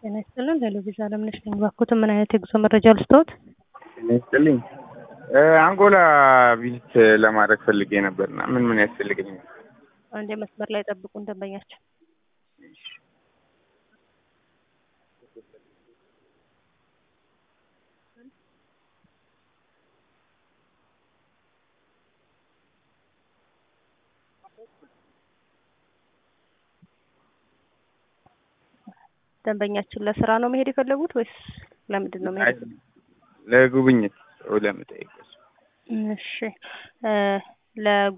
ጤና ይስጥልን። ቴሌቪዥ አለምነሽ ነኝ። እባክዎትን ምን አይነት የጉዞ መረጃ ልስጥዎት? ጤና ይስጥልኝ። አንጎላ ቪዚት ለማድረግ ፈልጌ ነበርና ምን ምን ያስፈልገኛል? አንዴ መስመር ላይ ጠብቁን ደንበኛችን። ደንበኛችን ለስራ ነው መሄድ የፈለጉት ወይስ ለምንድን ነው መሄድ? ለጉብኝት ለመጠየቅ እሺ ለ